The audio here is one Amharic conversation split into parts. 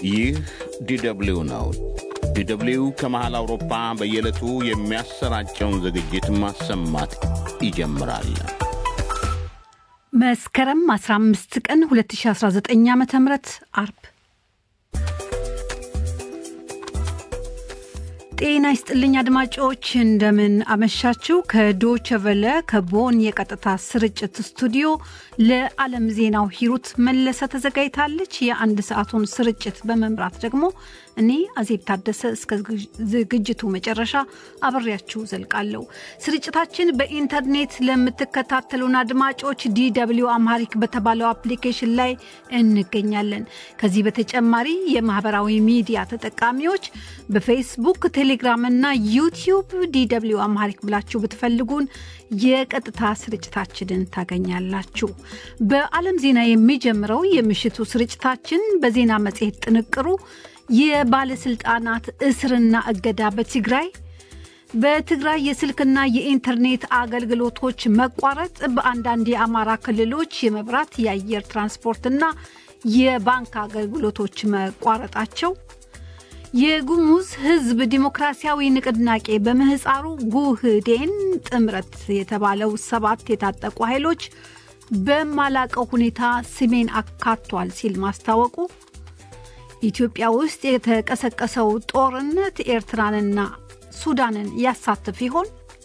ይህ ዲደብሊው ነው። ዲደብሊው ከመሃል አውሮፓ በየዕለቱ የሚያሰራጨውን ዝግጅት ማሰማት ይጀምራል። መስከረም 15 ቀን 2019 ዓ ም አርብ ጤና ይስጥልኝ አድማጮች፣ እንደምን አመሻችሁ። ከዶቸ ቨለ ከቦን የቀጥታ ስርጭት ስቱዲዮ ለዓለም ዜናው ሂሩት መለሰ ተዘጋጅታለች። የአንድ ሰዓቱን ስርጭት በመምራት ደግሞ እኔ አዜብ ታደሰ እስከ ዝግጅቱ መጨረሻ አብሬያችሁ ዘልቃለሁ። ስርጭታችን በኢንተርኔት ለምትከታተሉን አድማጮች ዲደብሊው አምሃሪክ በተባለው አፕሊኬሽን ላይ እንገኛለን። ከዚህ በተጨማሪ የማህበራዊ ሚዲያ ተጠቃሚዎች በፌስቡክ፣ ቴሌግራም እና ዩቲዩብ ዲደብሊው አምሃሪክ ብላችሁ ብትፈልጉን የቀጥታ ስርጭታችንን ታገኛላችሁ። በዓለም ዜና የሚጀምረው የምሽቱ ስርጭታችን በዜና መጽሔት ጥንቅሩ የባለስልጣናት እስርና እገዳ በትግራይ በትግራይ የስልክና የኢንተርኔት አገልግሎቶች መቋረጥ በአንዳንድ የአማራ ክልሎች የመብራት የአየር ትራንስፖርትና የባንክ አገልግሎቶች መቋረጣቸው የጉሙዝ ሕዝብ ዲሞክራሲያዊ ንቅናቄ በምህፃሩ ጉህዴን ጥምረት የተባለው ሰባት የታጠቁ ኃይሎች በማላቀው ሁኔታ ስሜን አካቷል ሲል ማስታወቁ ኢትዮጵያ ውስጥ የተቀሰቀሰው ጦርነት ኤርትራንና ሱዳንን ያሳትፍ ይሆን?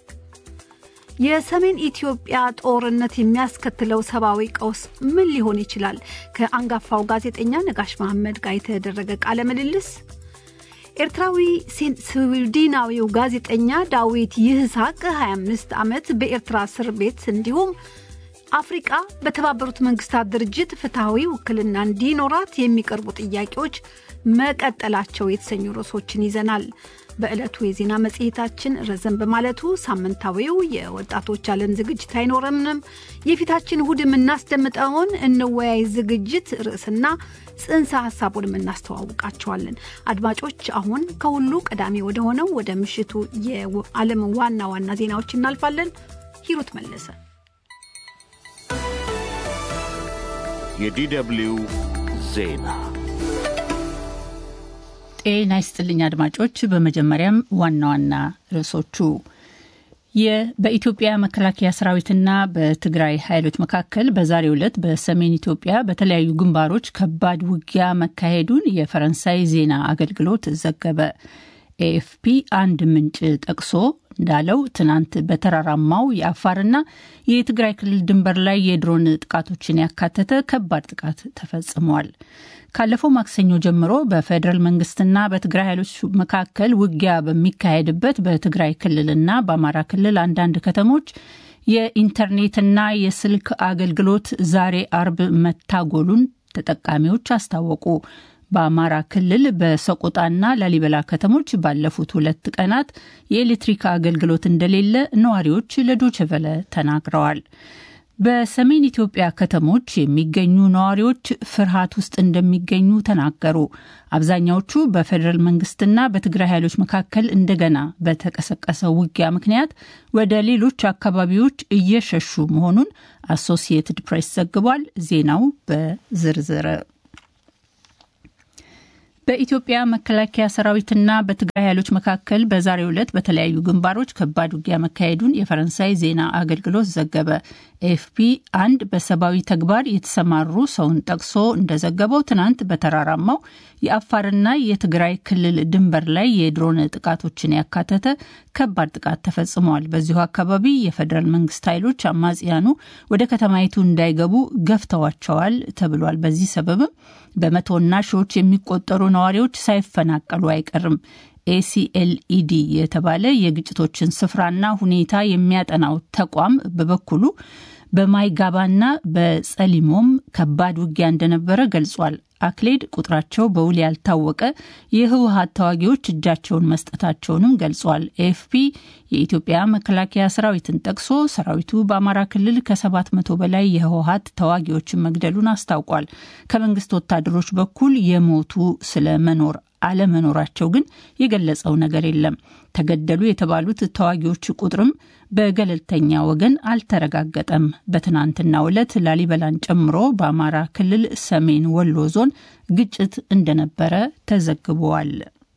የሰሜን ኢትዮጵያ ጦርነት የሚያስከትለው ሰብአዊ ቀውስ ምን ሊሆን ይችላል? ከአንጋፋው ጋዜጠኛ ነጋሽ መሐመድ ጋር የተደረገ ቃለ ምልልስ፣ ኤርትራዊ ስዊድናዊው ጋዜጠኛ ዳዊት ይህሳቅ 25 ዓመት በኤርትራ እስር ቤት እንዲሁም አፍሪቃ በተባበሩት መንግስታት ድርጅት ፍትሐዊ ውክልና እንዲኖራት የሚቀርቡ ጥያቄዎች መቀጠላቸው የተሰኙ ርዕሶችን ይዘናል። በዕለቱ የዜና መጽሔታችን ረዘም በማለቱ ሳምንታዊው የወጣቶች ዓለም ዝግጅት አይኖረምንም። የፊታችን እሁድ የምናስደምጠውን እንወያይ ዝግጅት ርዕስና ጽንሰ ሀሳቡንም እናስተዋውቃቸዋለን። አድማጮች፣ አሁን ከሁሉ ቀዳሚ ወደ ሆነው ወደ ምሽቱ የዓለም ዋና ዋና ዜናዎች እናልፋለን። ሂሩት መለሰ የዲደብሊው ዜና ጤና ይስጥልኝ አድማጮች። በመጀመሪያም ዋና ዋና ርዕሶቹ በኢትዮጵያ መከላከያ ሰራዊትና በትግራይ ኃይሎች መካከል በዛሬው ዕለት በሰሜን ኢትዮጵያ በተለያዩ ግንባሮች ከባድ ውጊያ መካሄዱን የፈረንሳይ ዜና አገልግሎት ዘገበ። ኤኤፍፒ አንድ ምንጭ ጠቅሶ እንዳለው ትናንት በተራራማው የአፋርና የትግራይ ክልል ድንበር ላይ የድሮን ጥቃቶችን ያካተተ ከባድ ጥቃት ተፈጽሟል። ካለፈው ማክሰኞ ጀምሮ በፌዴራል መንግስትና በትግራይ ኃይሎች መካከል ውጊያ በሚካሄድበት በትግራይ ክልልና በአማራ ክልል አንዳንድ ከተሞች የኢንተርኔትና የስልክ አገልግሎት ዛሬ አርብ መታጎሉን ተጠቃሚዎች አስታወቁ። በአማራ ክልል በሰቆጣና ላሊበላ ከተሞች ባለፉት ሁለት ቀናት የኤሌክትሪክ አገልግሎት እንደሌለ ነዋሪዎች ለዶችቨለ ተናግረዋል። በሰሜን ኢትዮጵያ ከተሞች የሚገኙ ነዋሪዎች ፍርሃት ውስጥ እንደሚገኙ ተናገሩ። አብዛኛዎቹ በፌዴራል መንግስትና በትግራይ ኃይሎች መካከል እንደገና በተቀሰቀሰው ውጊያ ምክንያት ወደ ሌሎች አካባቢዎች እየሸሹ መሆኑን አሶሲየትድ ፕሬስ ዘግቧል። ዜናው በዝርዝር በኢትዮጵያ መከላከያ ሰራዊትና በትግራይ ኃይሎች መካከል በዛሬው ዕለት በተለያዩ ግንባሮች ከባድ ውጊያ መካሄዱን የፈረንሳይ ዜና አገልግሎት ዘገበ። ኤፍፒ አንድ በሰብአዊ ተግባር የተሰማሩ ሰውን ጠቅሶ እንደዘገበው ትናንት በተራራማው የአፋርና የትግራይ ክልል ድንበር ላይ የድሮን ጥቃቶችን ያካተተ ከባድ ጥቃት ተፈጽመዋል። በዚሁ አካባቢ የፌዴራል መንግስት ኃይሎች አማጽያኑ ወደ ከተማይቱ እንዳይገቡ ገፍተዋቸዋል ተብሏል። በዚህ ሰበብም በመቶና ሺዎች የሚቆጠሩ ነዋሪዎች ሳይፈናቀሉ አይቀርም። ኤሲኤልኢዲ የተባለ የግጭቶችን ስፍራና ሁኔታ የሚያጠናው ተቋም በበኩሉ በማይጋባና በጸሊሞም ከባድ ውጊያ እንደነበረ ገልጿል። አክሌድ ቁጥራቸው በውል ያልታወቀ የህወሀት ተዋጊዎች እጃቸውን መስጠታቸውንም ገልጿል። ኤኤፍፒ የኢትዮጵያ መከላከያ ሰራዊትን ጠቅሶ ሰራዊቱ በአማራ ክልል ከሰባት መቶ በላይ የህወሀት ተዋጊዎችን መግደሉን አስታውቋል። ከመንግስት ወታደሮች በኩል የሞቱ ስለመኖር አለመኖራቸው ግን የገለጸው ነገር የለም። ተገደሉ የተባሉት ተዋጊዎች ቁጥርም በገለልተኛ ወገን አልተረጋገጠም። በትናንትናው ዕለት ላሊበላን ጨምሮ በአማራ ክልል ሰሜን ወሎ ዞን ግጭት እንደነበረ ተዘግቧል።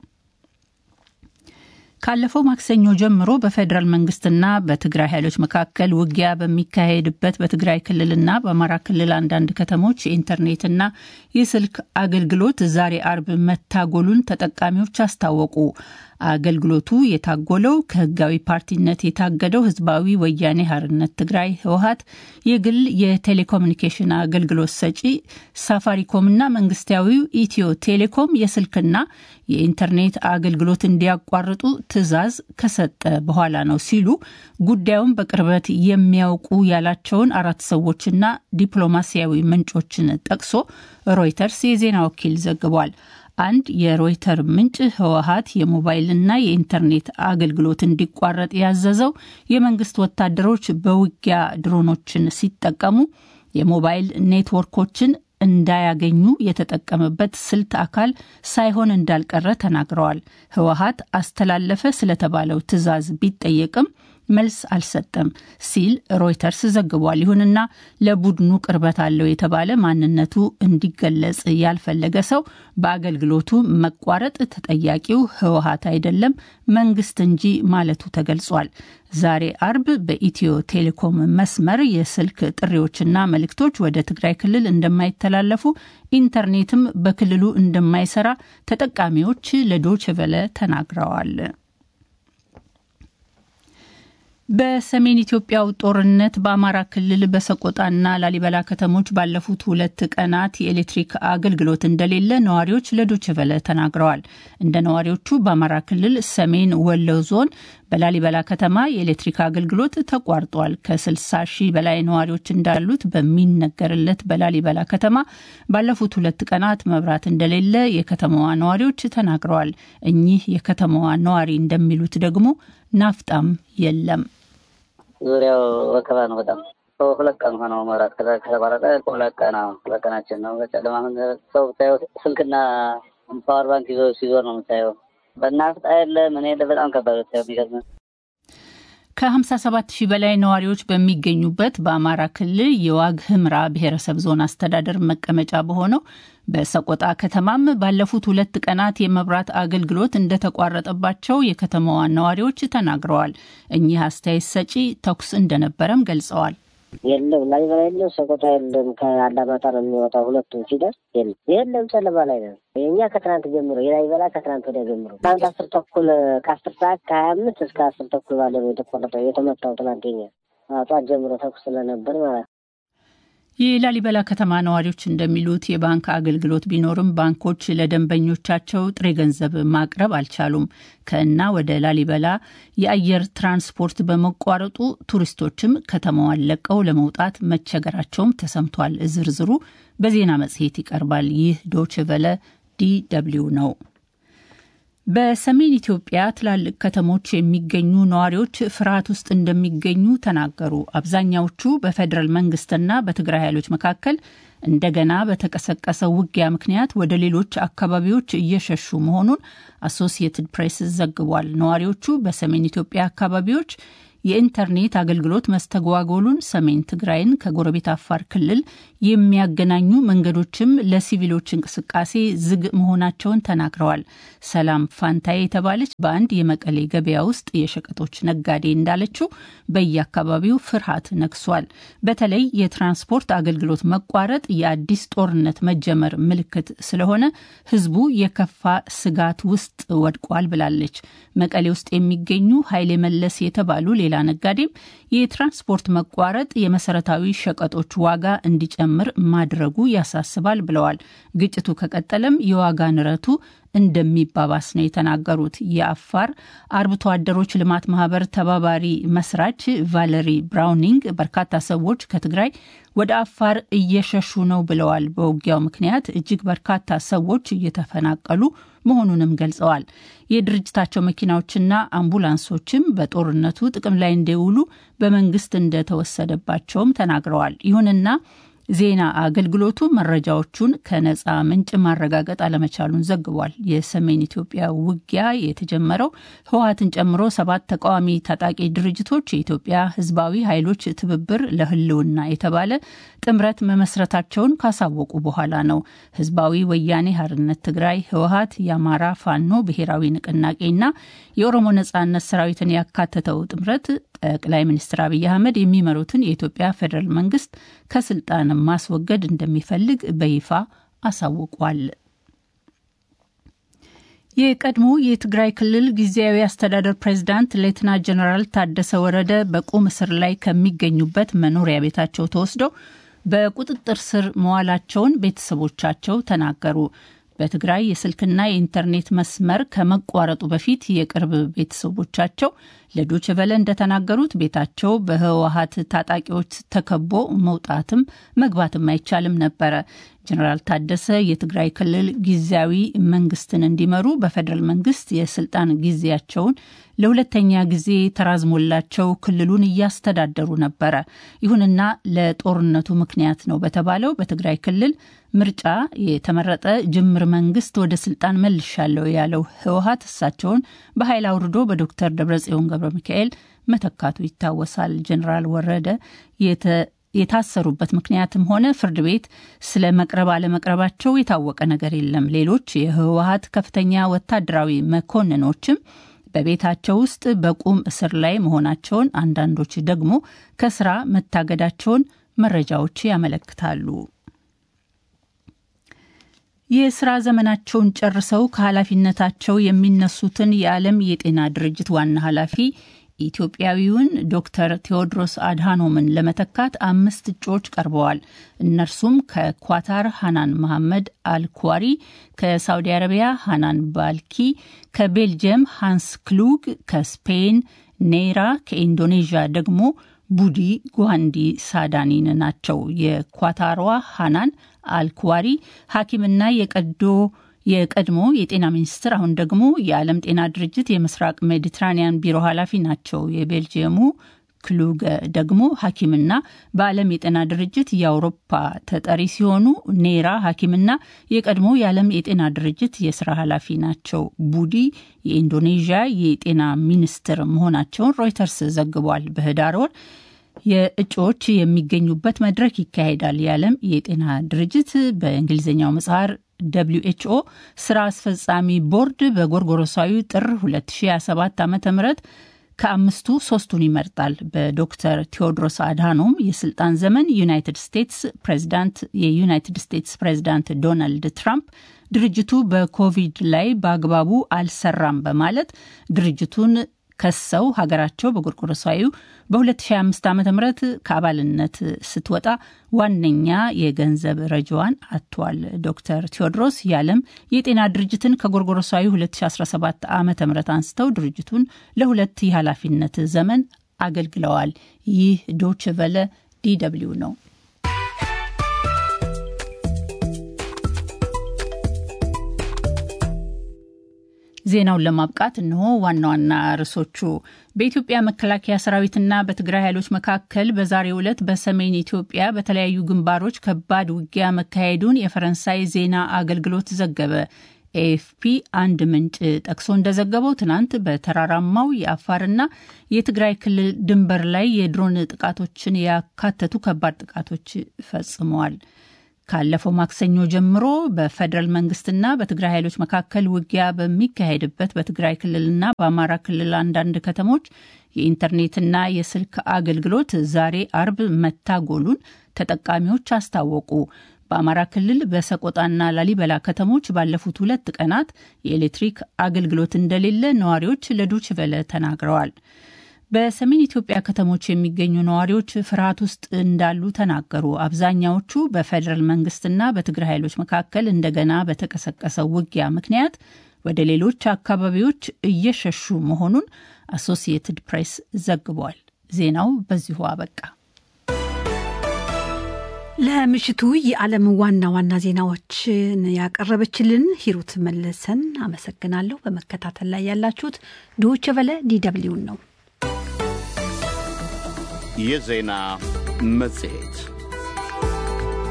ካለፈው ማክሰኞ ጀምሮ በፌዴራል መንግስትና በትግራይ ኃይሎች መካከል ውጊያ በሚካሄድበት በትግራይ ክልልና በአማራ ክልል አንዳንድ ከተሞች የኢንተርኔትና የስልክ አገልግሎት ዛሬ አርብ መታጎሉን ተጠቃሚዎች አስታወቁ። አገልግሎቱ የታጎለው ከህጋዊ ፓርቲነት የታገደው ህዝባዊ ወያኔ ሀርነት ትግራይ ህወሀት የግል የቴሌኮሙኒኬሽን አገልግሎት ሰጪ ሳፋሪኮምና መንግስታዊው ኢትዮ ቴሌኮም የስልክና የኢንተርኔት አገልግሎት እንዲያቋርጡ ትዕዛዝ ከሰጠ በኋላ ነው ሲሉ ጉዳዩን በቅርበት የሚያውቁ ያላቸውን አራት ሰዎችና ዲፕሎማሲያዊ ምንጮችን ጠቅሶ ሮይተርስ የዜና ወኪል ዘግቧል። አንድ የሮይተር ምንጭ ህወሀት የሞባይልና የኢንተርኔት አገልግሎት እንዲቋረጥ ያዘዘው የመንግስት ወታደሮች በውጊያ ድሮኖችን ሲጠቀሙ የሞባይል ኔትወርኮችን እንዳያገኙ የተጠቀመበት ስልት አካል ሳይሆን እንዳልቀረ ተናግረዋል። ህወሀት አስተላለፈ ስለተባለው ትዕዛዝ ቢጠየቅም መልስ አልሰጠም ሲል ሮይተርስ ዘግቧል። ይሁንና ለቡድኑ ቅርበት አለው የተባለ ማንነቱ እንዲገለጽ ያልፈለገ ሰው በአገልግሎቱ መቋረጥ ተጠያቂው ህወሀት አይደለም መንግስት እንጂ ማለቱ ተገልጿል። ዛሬ አርብ በኢትዮ ቴሌኮም መስመር የስልክ ጥሪዎችና መልእክቶች ወደ ትግራይ ክልል እንደማይተላለፉ፣ ኢንተርኔትም በክልሉ እንደማይሰራ ተጠቃሚዎች ለዶችቨለ ተናግረዋል። በሰሜን ኢትዮጵያው ጦርነት በአማራ ክልል በሰቆጣና ላሊበላ ከተሞች ባለፉት ሁለት ቀናት የኤሌክትሪክ አገልግሎት እንደሌለ ነዋሪዎች ለዶችቨለ ተናግረዋል። እንደ ነዋሪዎቹ በአማራ ክልል ሰሜን ወሎ ዞን በላሊበላ ከተማ የኤሌክትሪክ አገልግሎት ተቋርጧል። ከ60 ሺህ በላይ ነዋሪዎች እንዳሉት በሚነገርለት በላሊበላ ከተማ ባለፉት ሁለት ቀናት መብራት እንደሌለ የከተማዋ ነዋሪዎች ተናግረዋል። እኚህ የከተማዋ ነዋሪ እንደሚሉት ደግሞ ናፍጣም የለም። ዙሪያው ወከባ ነው። በጣም ሁለት ቀን ሆነው መብራት ከተቋረጠ ሁለት ቀን ሁለት ቀናችን ነው። በጨለማ ሰው ብታየው ስልክና ፓወር ባንክ ይዞ ሲዞር ነው የምታየው። በናፍጣ የለ ምን የለ በጣም ከባድ ብታየው የሚገርም ከ57 ሺህ በላይ ነዋሪዎች በሚገኙበት በአማራ ክልል የዋግ ህምራ ብሔረሰብ ዞን አስተዳደር መቀመጫ በሆነው በሰቆጣ ከተማም ባለፉት ሁለት ቀናት የመብራት አገልግሎት እንደተቋረጠባቸው የከተማዋ ነዋሪዎች ተናግረዋል። እኚህ አስተያየት ሰጪ ተኩስ እንደነበረም ገልጸዋል። የለም ላሊበላ የለም፣ ሰቆጣ የለም። ከአላማጣ ነው የሚወጣው። ሁለቱም ሲደርስ የለም የለም፣ ጨለማ ላይ ነው። የእኛ ከትናንት ጀምሮ የላሊበላ ከትናንት ወዲያ ጀምሮ ትናንት አስር ተኩል ከአስር ሰዓት ከሀያ አምስት እስከ አስር ተኩል ባለ ነው የተቆረጠው የተመታው። ትናንት የኛ ጠዋት ጀምሮ ተኩስ ስለነበር ማለት ነው። የላሊበላ ከተማ ነዋሪዎች እንደሚሉት የባንክ አገልግሎት ቢኖርም ባንኮች ለደንበኞቻቸው ጥሬ ገንዘብ ማቅረብ አልቻሉም። ከእና ወደ ላሊበላ የአየር ትራንስፖርት በመቋረጡ ቱሪስቶችም ከተማዋን ለቀው ለመውጣት መቸገራቸውም ተሰምቷል። ዝርዝሩ በዜና መጽሔት ይቀርባል። ይህ ዶችቨለ ዲ ደብልዩ ነው። በሰሜን ኢትዮጵያ ትላልቅ ከተሞች የሚገኙ ነዋሪዎች ፍርሃት ውስጥ እንደሚገኙ ተናገሩ። አብዛኛዎቹ በፌዴራል መንግስትና በትግራይ ኃይሎች መካከል እንደገና በተቀሰቀሰው ውጊያ ምክንያት ወደ ሌሎች አካባቢዎች እየሸሹ መሆኑን አሶሲየትድ ፕሬስ ዘግቧል። ነዋሪዎቹ በሰሜን ኢትዮጵያ አካባቢዎች የኢንተርኔት አገልግሎት መስተጓጎሉን፣ ሰሜን ትግራይን ከጎረቤት አፋር ክልል የሚያገናኙ መንገዶችም ለሲቪሎች እንቅስቃሴ ዝግ መሆናቸውን ተናግረዋል። ሰላም ፋንታዬ የተባለች በአንድ የመቀሌ ገበያ ውስጥ የሸቀጦች ነጋዴ እንዳለችው በየአካባቢው ፍርሃት ነግሷል። በተለይ የትራንስፖርት አገልግሎት መቋረጥ የአዲስ ጦርነት መጀመር ምልክት ስለሆነ ሕዝቡ የከፋ ስጋት ውስጥ ወድቋል ብላለች። መቀሌ ውስጥ የሚገኙ ኃይሌ መለስ የተባሉ ሌላ ነጋዴም የትራንስፖርት መቋረጥ የመሰረታዊ ሸቀጦች ዋጋ እንዲጨምር ማድረጉ ያሳስባል ብለዋል። ግጭቱ ከቀጠለም የዋጋ ንረቱ እንደሚባባስ ነው የተናገሩት። የአፋር አርብቶ አደሮች ልማት ማህበር ተባባሪ መስራች ቫለሪ ብራውኒንግ በርካታ ሰዎች ከትግራይ ወደ አፋር እየሸሹ ነው ብለዋል። በውጊያው ምክንያት እጅግ በርካታ ሰዎች እየተፈናቀሉ መሆኑንም ገልጸዋል። የድርጅታቸው መኪናዎችና አምቡላንሶችም በጦርነቱ ጥቅም ላይ እንዲውሉ በመንግስት እንደተወሰደባቸውም ተናግረዋል። ይሁንና ዜና አገልግሎቱ መረጃዎቹን ከነፃ ምንጭ ማረጋገጥ አለመቻሉን ዘግቧል። የሰሜን ኢትዮጵያ ውጊያ የተጀመረው ህወሀትን ጨምሮ ሰባት ተቃዋሚ ታጣቂ ድርጅቶች የኢትዮጵያ ህዝባዊ ኃይሎች ትብብር ለህልውና የተባለ ጥምረት መመስረታቸውን ካሳወቁ በኋላ ነው። ህዝባዊ ወያኔ ሀርነት ትግራይ፣ ህወሀት፣ የአማራ ፋኖ ብሔራዊ ንቅናቄና የኦሮሞ ነጻነት ሰራዊትን ያካተተው ጥምረት ጠቅላይ ሚኒስትር አብይ አህመድ የሚመሩትን የኢትዮጵያ ፌዴራል መንግስት ከስልጣን ማስወገድ እንደሚፈልግ በይፋ አሳውቋል። የቀድሞ የትግራይ ክልል ጊዜያዊ አስተዳደር ፕሬዚዳንት ሌተና ጀነራል ታደሰ ወረደ በቁም እስር ላይ ከሚገኙበት መኖሪያ ቤታቸው ተወስደው በቁጥጥር ስር መዋላቸውን ቤተሰቦቻቸው ተናገሩ። በትግራይ የስልክና የኢንተርኔት መስመር ከመቋረጡ በፊት የቅርብ ቤተሰቦቻቸው ለዶች ቨለ እንደተናገሩት ቤታቸው በህወሀት ታጣቂዎች ተከቦ መውጣትም መግባትም አይቻልም ነበረ። ጀኔራል ታደሰ የትግራይ ክልል ጊዜያዊ መንግስትን እንዲመሩ በፌዴራል መንግስት የስልጣን ጊዜያቸውን ለሁለተኛ ጊዜ ተራዝሞላቸው ክልሉን እያስተዳደሩ ነበረ። ይሁንና ለጦርነቱ ምክንያት ነው በተባለው በትግራይ ክልል ምርጫ የተመረጠ ጅምር መንግስት ወደ ስልጣን መልሻለሁ ያለው ህወሀት እሳቸውን በኃይል አውርዶ በዶክተር ደብረጽዮን ገብረ ሚካኤል መተካቱ ይታወሳል። ጀኔራል ወረደ የታሰሩበት ምክንያትም ሆነ ፍርድ ቤት ስለ መቅረብ አለመቅረባቸው የታወቀ ነገር የለም። ሌሎች የህወሀት ከፍተኛ ወታደራዊ መኮንኖችም በቤታቸው ውስጥ በቁም እስር ላይ መሆናቸውን፣ አንዳንዶች ደግሞ ከስራ መታገዳቸውን መረጃዎች ያመለክታሉ። የስራ ዘመናቸውን ጨርሰው ከኃላፊነታቸው የሚነሱትን የዓለም የጤና ድርጅት ዋና ኃላፊ ኢትዮጵያዊውን ዶክተር ቴዎድሮስ አድሃኖምን ለመተካት አምስት እጩዎች ቀርበዋል። እነርሱም ከኳታር ሃናን መሐመድ አልኳሪ፣ ከሳውዲ አረቢያ ሃናን ባልኪ፣ ከቤልጅየም ሃንስ ክሉግ፣ ከስፔን ኔራ፣ ከኢንዶኔዥያ ደግሞ ቡዲ ጓንዲ ሳዳኒን ናቸው። የኳታሯ ሃናን አልኳሪ ሐኪምና የቀዶ የቀድሞ የጤና ሚኒስትር አሁን ደግሞ የዓለም ጤና ድርጅት የምስራቅ ሜዲትራኒያን ቢሮ ኃላፊ ናቸው። የቤልጅየሙ ክሉገ ደግሞ ሐኪምና በዓለም የጤና ድርጅት የአውሮፓ ተጠሪ ሲሆኑ ኔራ ሐኪምና የቀድሞ የዓለም የጤና ድርጅት የስራ ኃላፊ ናቸው። ቡዲ የኢንዶኔዥያ የጤና ሚኒስትር መሆናቸውን ሮይተርስ ዘግቧል። በህዳር ወር የእጩዎች የሚገኙበት መድረክ ይካሄዳል። የዓለም የጤና ድርጅት በእንግሊዝኛው ምጽሐር ደብሊው ኤችኦ ስራ አስፈጻሚ ቦርድ በጎርጎሮሳዊ ጥር 2027 ዓ ም ከአምስቱ ሶስቱን ይመርጣል። በዶክተር ቴዎድሮስ አድሃኖም የስልጣን ዘመን ዩናይትድ ስቴትስ ፕሬዚዳንት የዩናይትድ ስቴትስ ፕሬዚዳንት ዶናልድ ትራምፕ ድርጅቱ በኮቪድ ላይ በአግባቡ አልሰራም በማለት ድርጅቱን ከሰው ሀገራቸው በጎርጎሮሳዊ በ2025 ዓ ም ከአባልነት ስትወጣ ዋነኛ የገንዘብ ረጃዋን አጥቷል። ዶክተር ቴዎድሮስ የዓለም የጤና ድርጅትን ከጎርጎሮሳዊ 2017 ዓ ም አንስተው ድርጅቱን ለሁለት የኃላፊነት ዘመን አገልግለዋል። ይህ ዶች ቨለ ዲደብሊው ነው። ዜናውን ለማብቃት እነሆ ዋና ዋና ርዕሶቹ። በኢትዮጵያ መከላከያ ሰራዊትና በትግራይ ኃይሎች መካከል በዛሬው ዕለት በሰሜን ኢትዮጵያ በተለያዩ ግንባሮች ከባድ ውጊያ መካሄዱን የፈረንሳይ ዜና አገልግሎት ዘገበ። ኤኤፍፒ አንድ ምንጭ ጠቅሶ እንደዘገበው ትናንት በተራራማው የአፋርና የትግራይ ክልል ድንበር ላይ የድሮን ጥቃቶችን ያካተቱ ከባድ ጥቃቶች ፈጽመዋል። ካለፈው ማክሰኞ ጀምሮ በፌዴራል መንግስትና በትግራይ ኃይሎች መካከል ውጊያ በሚካሄድበት በትግራይ ክልልና በአማራ ክልል አንዳንድ ከተሞች የኢንተርኔትና የስልክ አገልግሎት ዛሬ አርብ መታጎሉን ተጠቃሚዎች አስታወቁ። በአማራ ክልል በሰቆጣና ላሊበላ ከተሞች ባለፉት ሁለት ቀናት የኤሌክትሪክ አገልግሎት እንደሌለ ነዋሪዎች ለዶችቨለ ተናግረዋል። በሰሜን ኢትዮጵያ ከተሞች የሚገኙ ነዋሪዎች ፍርሃት ውስጥ እንዳሉ ተናገሩ። አብዛኛዎቹ በፌዴራል መንግስትና በትግራይ ኃይሎች መካከል እንደገና በተቀሰቀሰው ውጊያ ምክንያት ወደ ሌሎች አካባቢዎች እየሸሹ መሆኑን አሶሲየትድ ፕሬስ ዘግቧል። ዜናው በዚሁ አበቃ። ለምሽቱ የዓለም ዋና ዋና ዜናዎችን ያቀረበችልን ሂሩት መለሰን አመሰግናለሁ። በመከታተል ላይ ያላችሁት ዶቼ ቨለ ዲደብሊውን ነው። የዜና መጽሔት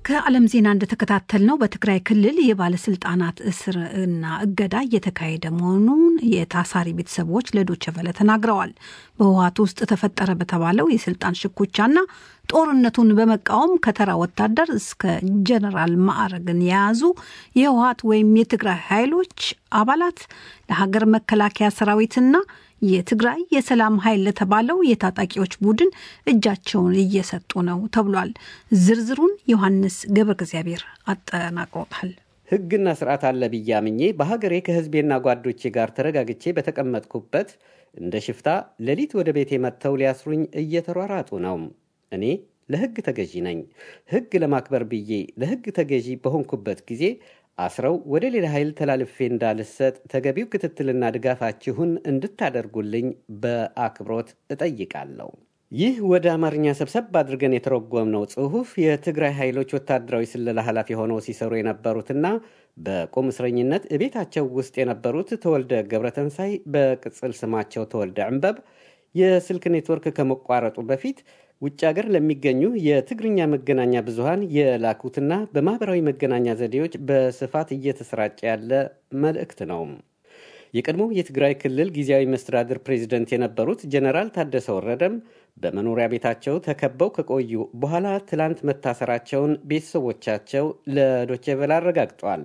ከዓለም ዜና እንደተከታተልነው በትግራይ ክልል የባለስልጣናት እስር እና እገዳ እየተካሄደ መሆኑን የታሳሪ ቤተሰቦች ለዶይቼ ቬለ ተናግረዋል። በህወሓት ውስጥ ተፈጠረ በተባለው የስልጣን ሽኩቻና ጦርነቱን በመቃወም ከተራ ወታደር እስከ ጀነራል ማዕረግን የያዙ የህወሓት ወይም የትግራይ ኃይሎች አባላት ለሀገር መከላከያ ሰራዊትና የትግራይ የሰላም ኃይል ለተባለው የታጣቂዎች ቡድን እጃቸውን እየሰጡ ነው ተብሏል። ዝርዝሩን ዮሐንስ ገብረ እግዚአብሔር አጠናቅሮታል። ህግና ስርዓት አለ ብዬ አምኜ በሀገሬ ከህዝቤና ጓዶቼ ጋር ተረጋግቼ በተቀመጥኩበት እንደ ሽፍታ ሌሊት ወደ ቤቴ መጥተው ሊያስሩኝ እየተሯራጡ ነው። እኔ ለህግ ተገዢ ነኝ። ህግ ለማክበር ብዬ ለህግ ተገዢ በሆንኩበት ጊዜ አስረው ወደ ሌላ ኃይል ተላልፌ እንዳልሰጥ ተገቢው ክትትልና ድጋፋችሁን እንድታደርጉልኝ በአክብሮት እጠይቃለሁ። ይህ ወደ አማርኛ ሰብሰብ አድርገን የተረጎምነው ጽሑፍ የትግራይ ኃይሎች ወታደራዊ ስለላ ኃላፊ ሆነው ሲሰሩ የነበሩትና በቁም እስረኝነት እቤታቸው ውስጥ የነበሩት ተወልደ ገብረተንሳይ በቅጽል ስማቸው ተወልደ ዕንበብ የስልክ ኔትወርክ ከመቋረጡ በፊት ውጭ ሀገር ለሚገኙ የትግርኛ መገናኛ ብዙሃን የላኩትና በማኅበራዊ መገናኛ ዘዴዎች በስፋት እየተሰራጨ ያለ መልእክት ነው። የቀድሞው የትግራይ ክልል ጊዜያዊ መስተዳድር ፕሬዚደንት የነበሩት ጀነራል ታደሰ ወረደም በመኖሪያ ቤታቸው ተከበው ከቆዩ በኋላ ትላንት መታሰራቸውን ቤተሰቦቻቸው ለዶቼ ቬለ አረጋግጧል።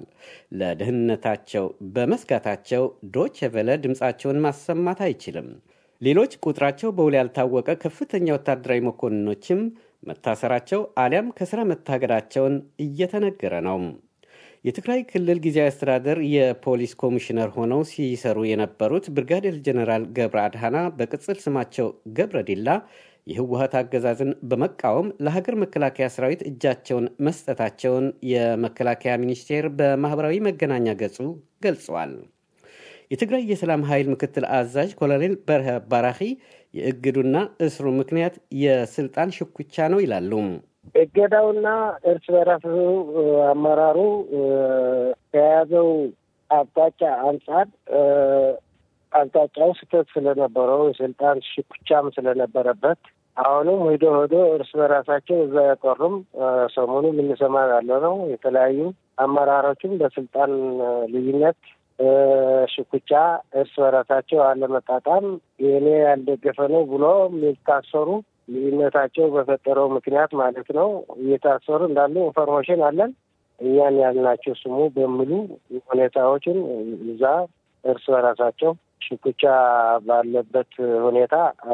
ለደህንነታቸው በመስጋታቸው ዶቼ ቬለ ድምፃቸውን ማሰማት አይችልም። ሌሎች ቁጥራቸው በውል ያልታወቀ ከፍተኛ ወታደራዊ መኮንኖችም መታሰራቸው አሊያም ከስራ መታገዳቸውን እየተነገረ ነው። የትግራይ ክልል ጊዜያዊ አስተዳደር የፖሊስ ኮሚሽነር ሆነው ሲሰሩ የነበሩት ብርጋዴር ጀኔራል ገብረ አድሃና በቅጽል ስማቸው ገብረ ዲላ የህወሀት አገዛዝን በመቃወም ለሀገር መከላከያ ሰራዊት እጃቸውን መስጠታቸውን የመከላከያ ሚኒስቴር በማኅበራዊ መገናኛ ገጹ ገልጸዋል። የትግራይ የሰላም ኃይል ምክትል አዛዥ ኮሎኔል በርሀ ባራኺ የእግዱና እስሩ ምክንያት የስልጣን ሽኩቻ ነው ይላሉ። እገዳውና እርስ በራሱ አመራሩ ከያዘው አቅጣጫ አንጻር አቅጣጫው ስህተት ስለነበረው የስልጣን ሽኩቻም ስለነበረበት አሁንም ሂዶ ሂዶ እርስ በራሳቸው እዛ ያቀሩም ሰሞኑ የምንሰማ ያለ ነው። የተለያዩ አመራሮችም በስልጣን ልዩነት ሽኩቻ እርስ በራሳቸው አለመጣጣም የእኔ ያልደገፈ ነው ብሎ የሚታሰሩ ልዩነታቸው በፈጠረው ምክንያት ማለት ነው እየታሰሩ እንዳሉ ኢንፎርሜሽን አለን። እኛን ያልናቸው ስሙ በሚሉ ሁኔታዎችን እዛ እርስ በራሳቸው ሽኩቻ ባለበት ሁኔታ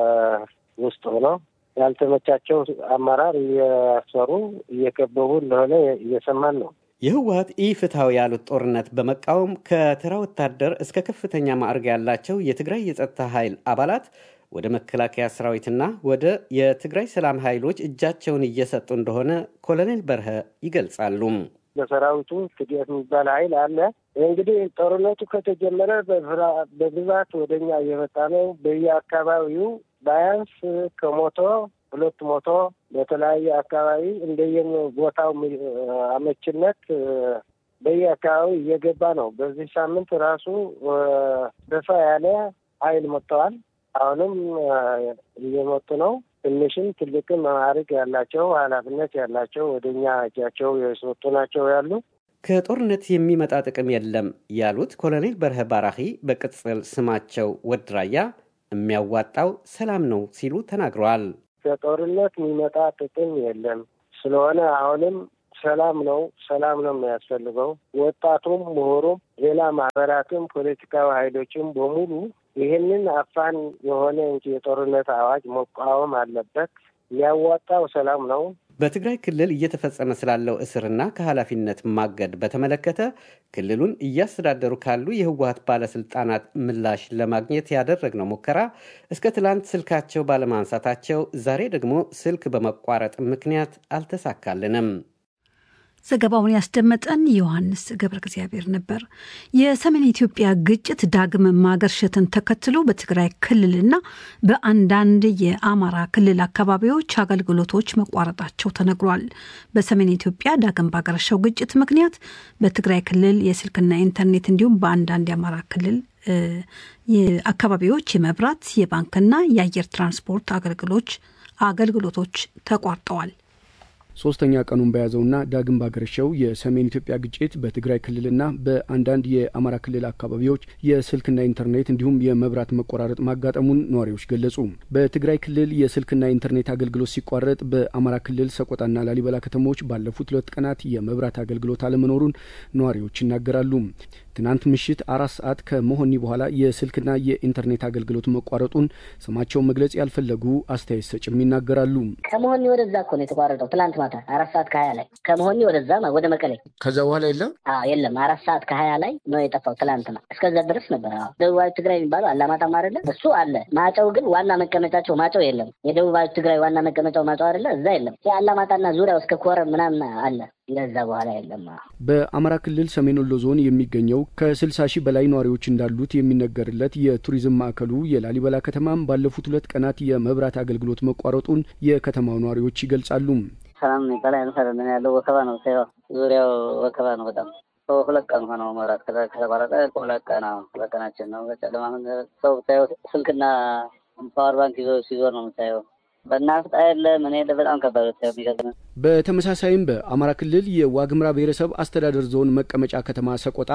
ውስጥ ሆነው ያልተመቻቸው አመራር እያሰሩ እየከበቡ እንደሆነ እየሰማን ነው። የህወሀት ኢፍትሐዊ ያሉት ጦርነት በመቃወም ከተራ ወታደር እስከ ከፍተኛ ማዕረግ ያላቸው የትግራይ የጸጥታ ኃይል አባላት ወደ መከላከያ ሰራዊትና ወደ የትግራይ ሰላም ኃይሎች እጃቸውን እየሰጡ እንደሆነ ኮሎኔል በርሀ ይገልጻሉ። በሰራዊቱ ትዲት የሚባል ኃይል አለ። እንግዲህ ጦርነቱ ከተጀመረ በብዛት ወደኛ እየመጣ ነው። በየአካባቢው ባያንስ ከሞቶ ሁለት ሞቶ በተለያየ አካባቢ እንደየም ቦታው አመችነት በየአካባቢው እየገባ ነው። በዚህ ሳምንት ራሱ ሰፋ ያለ ኃይል መጥተዋል። አሁንም እየመጡ ነው። ትንሽም ትልቅም ማዕረግ ያላቸው ኃላፊነት ያላቸው ወደ እኛ እጃቸው የሰጡ ናቸው ያሉ ከጦርነት የሚመጣ ጥቅም የለም ያሉት ኮሎኔል በርሀ ባራኺ በቅጽል ስማቸው ወድራያ የሚያዋጣው ሰላም ነው ሲሉ ተናግረዋል። ከጦርነት የሚመጣ ጥቅም የለም። ስለሆነ አሁንም ሰላም ነው ሰላም ነው የሚያስፈልገው። ወጣቱም፣ ምሁሩም፣ ሌላ ማህበራትም፣ ፖለቲካዊ ኃይሎችም በሙሉ ይህንን አፋን የሆነ እንጂ የጦርነት አዋጅ መቃወም አለበት። የሚያዋጣው ሰላም ነው። በትግራይ ክልል እየተፈጸመ ስላለው እስርና ከኃላፊነት ማገድ በተመለከተ ክልሉን እያስተዳደሩ ካሉ የህወሀት ባለስልጣናት ምላሽ ለማግኘት ያደረግነው ሙከራ እስከ ትላንት ስልካቸው ባለማንሳታቸው ዛሬ ደግሞ ስልክ በመቋረጥ ምክንያት አልተሳካልንም። ዘገባውን ያስደመጠን ዮሐንስ ገብረ እግዚአብሔር ነበር። የሰሜን ኢትዮጵያ ግጭት ዳግም ማገርሸትን ተከትሎ በትግራይ ክልልና በአንዳንድ የአማራ ክልል አካባቢዎች አገልግሎቶች መቋረጣቸው ተነግሯል። በሰሜን ኢትዮጵያ ዳግም ባገረሸው ግጭት ምክንያት በትግራይ ክልል የስልክና ኢንተርኔት እንዲሁም በአንዳንድ የአማራ ክልል አካባቢዎች የመብራት የባንክና የአየር ትራንስፖርት አገልግሎች አገልግሎቶች ተቋርጠዋል። ሶስተኛ ቀኑን በያዘውና ዳግም ባገረሸው የሰሜን ኢትዮጵያ ግጭት በትግራይ ክልልና በአንዳንድ የአማራ ክልል አካባቢዎች የስልክና ኢንተርኔት እንዲሁም የመብራት መቆራረጥ ማጋጠሙን ነዋሪዎች ገለጹ። በትግራይ ክልል የስልክና ኢንተርኔት አገልግሎት ሲቋረጥ፣ በአማራ ክልል ሰቆጣና ላሊበላ ከተሞች ባለፉት ሁለት ቀናት የመብራት አገልግሎት አለመኖሩን ነዋሪዎች ይናገራሉ። ትናንት ምሽት አራት ሰዓት ከመሆኒ በኋላ የስልክና የኢንተርኔት አገልግሎት መቋረጡን ስማቸውን መግለጽ ያልፈለጉ አስተያየት ሰጭም ይናገራሉ። ከመሆኒ ወደዛ እኮ ነው የተቋረጠው። ትላንት ማታ አራት ሰዓት ከሀያ ላይ ከመሆኒ ወደዛ ወደ መቀሌ። ከዛ በኋላ የለም የለም። አራት ሰዓት ከሀያ ላይ ነው የጠፋው ትላንትና። እስከዛ ድረስ ነበር። ደቡባዊ ትግራይ የሚባለው አላማጣም አይደለ? እሱ አለ። ማጨው ግን ዋና መቀመጫቸው ማጨው የለም። የደቡባዊ ትግራይ ዋና መቀመጫው ማጨው አይደለ? እዛ የለም። የአላማጣና ዙሪያው እስከ ኮረም ምናምን አለ ለዛ በኋላ የለም። በአማራ ክልል ሰሜን ወሎ ዞን የሚገኘው ከስልሳ ሺህ በላይ ነዋሪዎች እንዳሉት የሚነገርለት የቱሪዝም ማዕከሉ የላሊበላ ከተማም ባለፉት ሁለት ቀናት የመብራት አገልግሎት መቋረጡን የከተማው ነዋሪዎች ይገልጻሉ። ሰላም የሚባል አይነት ያለው ወከባ ነው። ዙሪያው ወከባ ነው በጣም ሁለት ቀን ሆነው መብራት ከተቋረጠ ሁለት ቀን ሁለት ቀናችን ነው። በጨለማ ሰው ብታየው ስልክና ፓወር ባንክ ይዞ ሲዞር ነው የምታየው። በናፍጣ የለ ምን የለ በጣም ከባድ የሚገርም በተመሳሳይም በአማራ ክልል የዋግምራ ብሔረሰብ አስተዳደር ዞን መቀመጫ ከተማ ሰቆጣ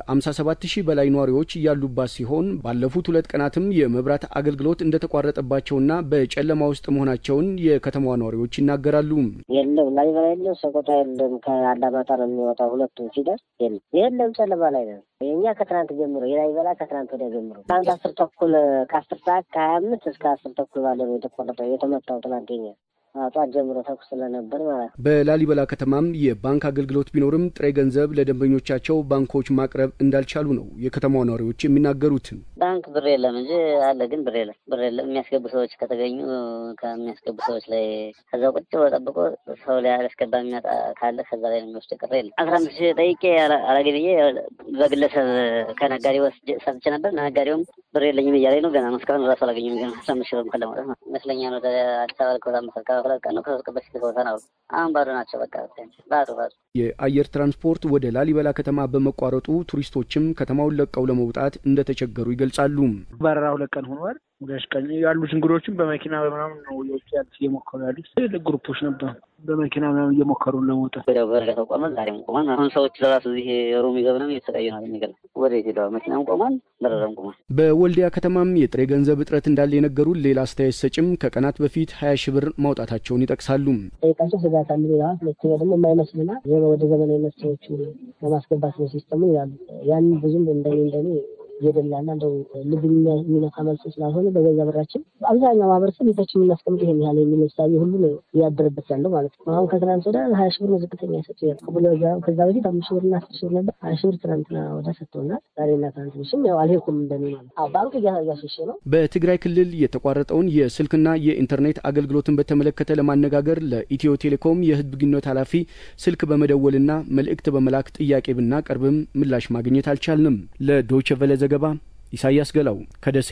ከ57 ሺህ በላይ ነዋሪዎች ያሉባት ሲሆን ባለፉት ሁለት ቀናትም የመብራት አገልግሎት እንደተቋረጠባቸውና በጨለማ ውስጥ መሆናቸውን የከተማዋ ነዋሪዎች ይናገራሉ። የለም ላሊበላ የለም፣ ሰቆጣ የለም። ከአላማጣ ነው የሚወጣው። ሁለቱም ሲደርስ የለም የለም፣ ጨለማ ላይ ነው። የእኛ ከትናንት ጀምሮ የላሊበላ ከትናንት ወዲያ ጀምሮ ትናንት አስር ተኩል ከአስር ሰዓት ከሀያ አምስት እስከ አስር ተኩል ባለ ነው የተቆረጠው የተመታው ትናንት የኛ ጠዋት ጀምሮ ተኩስ ስለነበር ማለት ነው። በላሊበላ ከተማም የባንክ አገልግሎት ቢኖርም ጥሬ ገንዘብ ለደንበኞቻቸው ባንኮች ማቅረብ እንዳልቻሉ ነው የከተማው ነዋሪዎች የሚናገሩት። ባንክ ብር የለም እንጂ አለ፣ ግን ብር የለም። ብር የለም። የሚያስገቡ ሰዎች ከተገኙ ከሚያስገቡ ሰዎች ላይ ከዛ ቁጭ ብሎ ጠብቆ ሰው ላይ አላስገባ የሚመጣ ካለ ከዛ ላይ ነው የሚወስድ። ቅር የለም። አስራ አምስት ሺህ ጠይቄ አላገ ብዬ በግለሰብ ከነጋዴ ወስጄ ሰጥቼ ነበር። ነጋዴውም ብር የለኝም እያለኝ ነው። ገና ነው እስካሁን ራሱ አላገኘም። ገና አስራ አምስት ሺህ ብር እንኳን ለማውጣት ነው ይመስለኛል። ወደ አዲስ አበባ ልኮታ መሰልካ ሁለት ቀን ነው ከሶስት ቀን በፊት ቦታ ነው። አሁን ባዶ ናቸው። በቃ ባዶ ባዶ። የአየር ትራንስፖርት ወደ ላሊበላ ከተማ በመቋረጡ ቱሪስቶችም ከተማውን ለቀው ለመውጣት እንደተቸገሩ ይገልጻሉ። በረራ ሁለት ቀን ሆኗል። ሁለት ቀን ያሉት እንግዶችም በመኪና በምናምን ነው የውጭ ያሉት እየሞከሩ ያሉት ትልቅ ግሩፖች ነበሩ። በመኪና ምናምን እየሞከሩ ለመውጣት ወዲያው በረራ ቆሟል። ዛሬም ቆሟል። አሁን ሰዎች ለራሱ እዚህ ሩም ይዘው ምናምን እየተሰቃዩ ነው። የሚገርም ወደ ሄደዋል። መኪናም ቆሟል፣ በረራም ቆሟል። በወልዲያ ከተማም የጥሬ ገንዘብ እጥረት እንዳለ የነገሩን ሌላ አስተያየት ሰጭም ከቀናት በፊት ሀያ ሺህ ብር ማውጣታቸውን ይጠቅሳሉ። ጠይቃቸው ስጋት አለ ይለዋል። ሁለተኛ ደግሞ የማይመስልና ወደ ዘመናዊ መሳሪያዎች ለማስገባት ነው ሲስተሙ ይላሉ። ያን ብዙም እንደኔ እንደኔ እየደላና እንደው ልብ የሚነካ መልስ ስላልሆነ በገዛ ብራችን አብዛኛው ማህበረሰብ ቤታችን የምናስቀምጥ ይሄን ያህል የሚል እሳቤ ሁሉ ነው እያደረበት ያለው ማለት ነው። አሁን ከትናንት ወደ ሀያ ሺህ ብር ነው ዝቅተኛ የሰጡ ከዛ በፊት አምስት ሺህ ብርና አስር ሺህ ብር ነበር። ሀያ ሺህ ብር ትናንትና ወደ ሰጥተውናል። ዛሬና ትናንት ምሽም ያው አልሄድኩም እንደኔ ማለት ባንክ እያሸሸ ነው። በትግራይ ክልል የተቋረጠውን የስልክና የኢንተርኔት አገልግሎትን በተመለከተ ለማነጋገር ለኢትዮ ቴሌኮም የህዝብ ግንኙነት ኃላፊ ስልክ በመደወልና መልእክት በመላክ ጥያቄ ብናቀርብም ምላሽ ማግኘት አልቻልንም። ለዶይቸ ቨለ ዘገባ ኢሳያስ ገላው ከደሴ።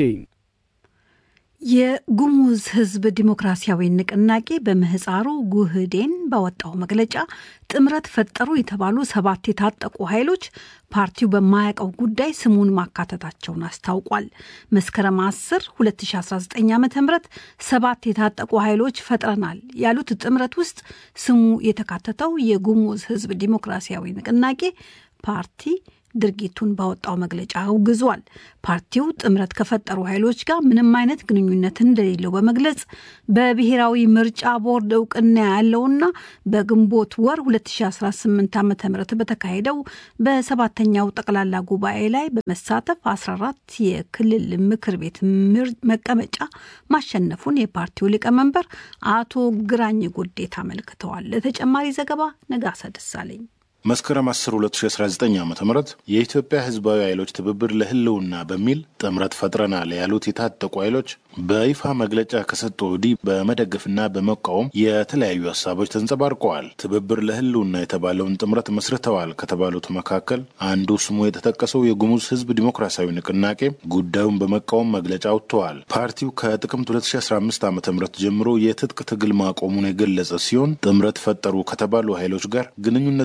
የጉሙዝ ህዝብ ዲሞክራሲያዊ ንቅናቄ በምህፃሩ ጉህዴን ባወጣው መግለጫ ጥምረት ፈጠሩ የተባሉ ሰባት የታጠቁ ኃይሎች ፓርቲው በማያውቀው ጉዳይ ስሙን ማካተታቸውን አስታውቋል። መስከረም 10 2019 ዓ ም ሰባት የታጠቁ ኃይሎች ፈጥረናል ያሉት ጥምረት ውስጥ ስሙ የተካተተው የጉሙዝ ህዝብ ዲሞክራሲያዊ ንቅናቄ ፓርቲ ድርጊቱን ባወጣው መግለጫ አውግዟል። ፓርቲው ጥምረት ከፈጠሩ ኃይሎች ጋር ምንም አይነት ግንኙነት እንደሌለው በመግለጽ በብሔራዊ ምርጫ ቦርድ እውቅና ያለውና በግንቦት ወር 2018 ዓ ም በተካሄደው በሰባተኛው ጠቅላላ ጉባኤ ላይ በመሳተፍ 14 የክልል ምክር ቤት መቀመጫ ማሸነፉን የፓርቲው ሊቀመንበር አቶ ግራኝ ጉዴታ አመልክተዋል። ለተጨማሪ ዘገባ ነጋሳ ደሳለኝ መስከረም 10 2019 ዓ ም የኢትዮጵያ ህዝባዊ ኃይሎች ትብብር ለህልውና በሚል ጥምረት ፈጥረናል ያሉት የታጠቁ ኃይሎች በይፋ መግለጫ ከሰጡ ወዲህ በመደገፍና በመቃወም የተለያዩ ሀሳቦች ተንጸባርቀዋል። ትብብር ለህልውና የተባለውን ጥምረት መስርተዋል ከተባሉት መካከል አንዱ ስሙ የተጠቀሰው የጉሙዝ ህዝብ ዲሞክራሲያዊ ንቅናቄ ጉዳዩን በመቃወም መግለጫ አውጥተዋል። ፓርቲው ከጥቅምት 2015 ዓ ም ጀምሮ የትጥቅ ትግል ማቆሙን የገለጸ ሲሆን ጥምረት ፈጠሩ ከተባሉ ኃይሎች ጋር ግንኙነት እንደሌለው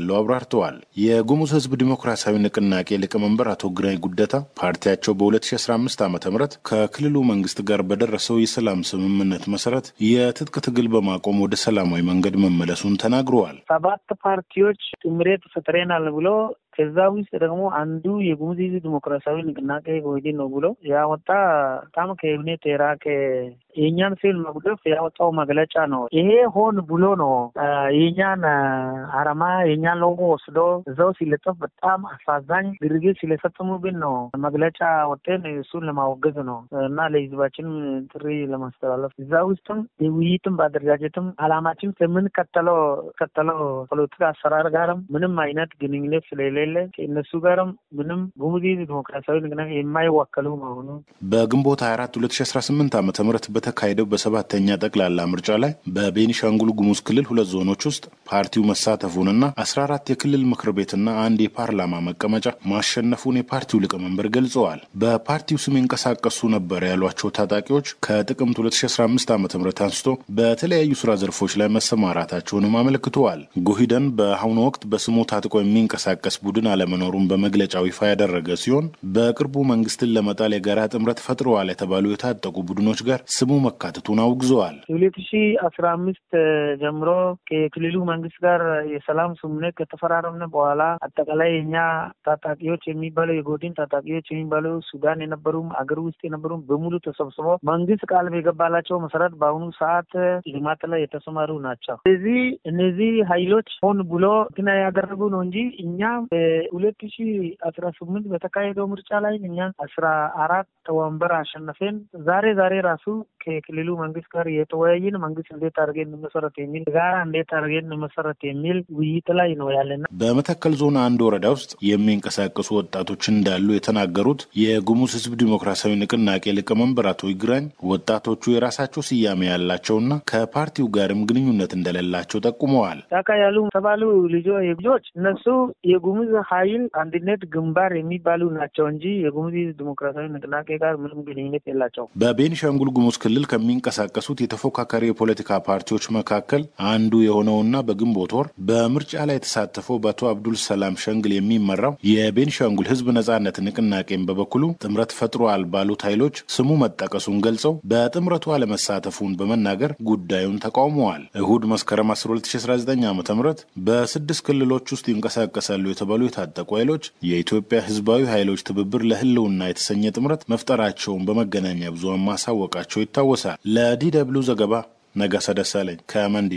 እንዳለው አብራርተዋል። የጉሙዝ ሕዝብ ዲሞክራሲያዊ ንቅናቄ ሊቀመንበር አቶ ግራኝ ጉደታ ፓርቲያቸው በ2015 ዓ ም ከክልሉ መንግስት ጋር በደረሰው የሰላም ስምምነት መሰረት የትጥቅ ትግል በማቆም ወደ ሰላማዊ መንገድ መመለሱን ተናግረዋል። ሰባት ፓርቲዎች ጥምረት ፈጥረናል ብሎ ከዛ ውስጥ ደግሞ አንዱ የጉሙዝ ህዝብ ዲሞክራሲያዊ ንቅናቄ ወይዲን ነው ብሎ ያወጣ በጣም ከእምነት የራቀ የእኛን ፊል መጉደፍ ያወጣው መግለጫ ነው። ይሄ ሆን ብሎ ነው የእኛን አረማ የእኛን ሎጎ ወስዶ እዛው ሲለጠፍ በጣም አሳዛኝ ድርጊት ስለፈጸሙብን ነው መግለጫ ወጤን እሱን ለማወገዝ ነው እና ለህዝባችን ጥሪ ለማስተላለፍ እዛ ውስጥም የውይይትም በአደረጃጀትም አላማችን ከምንከተለው ከተለው ፖለቲካ አሰራር ጋርም ምንም አይነት ግንኙነት ስለሌለ ከእነሱ ጋርም ምንም ጉሙዝ ዲሞክራሲያዊ ንቅናቄ የማይወከሉ መሆኑ በግንቦት 24 2018 ዓ ም በተካሄደው በሰባተኛ ጠቅላላ ምርጫ ላይ በቤኒሻንጉል ጉሙዝ ክልል ሁለት ዞኖች ውስጥ ፓርቲው መሳተፉንና 14 የክልል ምክር ቤትና አንድ የፓርላማ መቀመጫ ማሸነፉን የፓርቲው ሊቀመንበር ገልጸዋል። በፓርቲው ስም ይንቀሳቀሱ ነበር ያሏቸው ታጣቂዎች ከጥቅምት 2015 ዓ ም አንስቶ በተለያዩ ስራ ዘርፎች ላይ መሰማራታቸውንም አመልክተዋል። ጉሂደን በአሁኑ ወቅት በስሙ ታጥቆ የሚንቀሳቀስ ቡድን አለመኖሩን በመግለጫው ይፋ ያደረገ ሲሆን በቅርቡ መንግስትን ለመጣል የጋራ ጥምረት ፈጥረዋል የተባሉ የታጠቁ ቡድኖች ጋር ስሙ መካተቱን አውግዘዋል። ሁለት ሺ አስራ አምስት ጀምሮ ከክልሉ መንግስት ጋር የሰላም ስምምነት ከተፈራረምን በኋላ አጠቃላይ የኛ ታጣቂዎች የሚባለው የጎድን ታጣቂዎች የሚባለው ሱዳን የነበሩም አገር ውስጥ የነበሩም በሙሉ ተሰብስበው መንግስት ቃል የገባላቸው መሰረት በአሁኑ ሰዓት ልማት ላይ የተሰማሩ ናቸው። ስለዚህ እነዚህ ሀይሎች ሆን ብሎ ግና ያደረጉ ነው እንጂ እኛ በሁለት ሺ አስራ ስምንት በተካሄደው ምርጫ ላይ እኛ አስራ አራት ወንበር አሸነፈን። ዛሬ ዛሬ ራሱ ከክልሉ መንግስት ጋር የተወያየን መንግስት እንዴት አድርገን እንመሰረት የሚል ጋራ እንዴት አድርገን እንመሰረት የሚል ውይይት ላይ ነው ያለና በመተከል ዞን አንድ ወረዳ ውስጥ የሚንቀሳቀሱ ወጣቶች እንዳሉ የተናገሩት የጉሙዝ ህዝብ ዲሞክራሲያዊ ንቅናቄ ሊቀመንበር አቶ ይግራኝ ወጣቶቹ የራሳቸው ስያሜ ያላቸውና ከፓርቲው ጋርም ግንኙነት እንደሌላቸው ጠቁመዋል። ጫካ ያሉ ተባሉ ልጆች እነሱ የጉሙዝ ኃይል አንድነት ግንባር የሚባሉ ናቸው እንጂ የጉሙዝ ዲሞክራሲያዊ ንቅናቄ ጋር ምንም ግንኙነት የላቸው። በቤኒሻንጉል ጉሙዝ ክልል ከሚንቀሳቀሱት የተፎካካሪ የፖለቲካ ፓርቲዎች መካከል አንዱ የሆነውና በግንቦት ወር በምርጫ ላይ የተሳተፈው በአቶ አብዱል ሰላም ሸንግል የሚመራው የቤኒሻንጉል ህዝብ ነጻነት ንቅናቄን በበኩሉ ጥምረት ፈጥሯል ባሉት ኃይሎች ስሙ መጠቀሱን ገልጸው በጥምረቱ አለመሳተፉን በመናገር ጉዳዩን ተቃውመዋል። እሁድ መስከረም 12 2019 ዓ ም በስድስት ክልሎች ውስጥ ይንቀሳቀሳሉ የተባሉ የታጠቁ ኃይሎች የኢትዮጵያ ህዝባዊ ኃይሎች ትብብር ለህልውና የተሰኘ ጥምረት መፍጠራቸውን በመገናኛ ብዙሃን ማሳወቃቸው ይታወሳል። ለዲ ደብልዩ ዘገባ ነጋሳ ደሳለኝ ከመንዲ።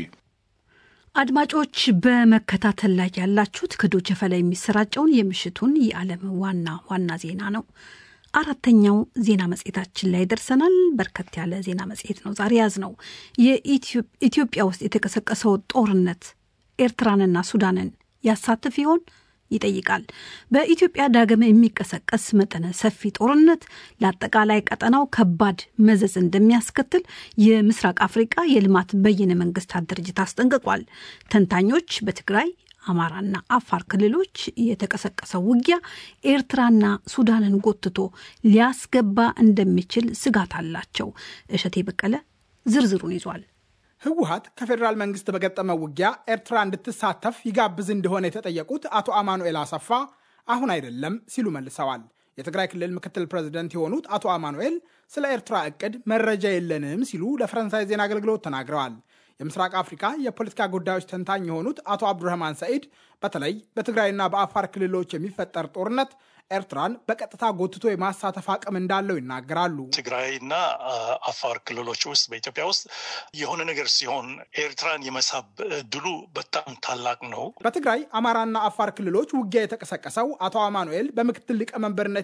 አድማጮች በመከታተል ላይ ያላችሁት ከዶቼ ቬለ የሚሰራጨውን የምሽቱን የዓለም ዋና ዋና ዜና ነው። አራተኛው ዜና መጽሔታችን ላይ ደርሰናል። በርከት ያለ ዜና መጽሔት ነው ዛሬ ያዝ ነው። የኢትዮጵያ ውስጥ የተቀሰቀሰው ጦርነት ኤርትራንና ሱዳንን ያሳትፍ ይሆን ይጠይቃል። በኢትዮጵያ ዳግም የሚቀሰቀስ መጠነ ሰፊ ጦርነት ለአጠቃላይ ቀጠናው ከባድ መዘዝ እንደሚያስከትል የምስራቅ አፍሪቃ የልማት በይነ መንግስታት ድርጅት አስጠንቅቋል። ተንታኞች በትግራይ አማራና አፋር ክልሎች የተቀሰቀሰው ውጊያ ኤርትራና ሱዳንን ጎትቶ ሊያስገባ እንደሚችል ስጋት አላቸው። እሸቴ በቀለ ዝርዝሩን ይዟል። ህወሀት ከፌዴራል መንግስት በገጠመው ውጊያ ኤርትራ እንድትሳተፍ ይጋብዝ እንደሆነ የተጠየቁት አቶ አማኑኤል አሰፋ አሁን አይደለም ሲሉ መልሰዋል። የትግራይ ክልል ምክትል ፕሬዝደንት የሆኑት አቶ አማኑኤል ስለ ኤርትራ እቅድ መረጃ የለንም ሲሉ ለፈረንሳይ ዜና አገልግሎት ተናግረዋል። የምስራቅ አፍሪካ የፖለቲካ ጉዳዮች ተንታኝ የሆኑት አቶ አብዱረህማን ሰኢድ በተለይ በትግራይና በአፋር ክልሎች የሚፈጠር ጦርነት ኤርትራን በቀጥታ ጎትቶ የማሳተፍ አቅም እንዳለው ይናገራሉ። ትግራይና አፋር ክልሎች ውስጥ በኢትዮጵያ ውስጥ የሆነ ነገር ሲሆን ኤርትራን የመሳብ እድሉ በጣም ታላቅ ነው። በትግራይ አማራና አፋር ክልሎች ውጊያ የተቀሰቀሰው አቶ አማኑኤል በምክትል ሊቀመንበርነት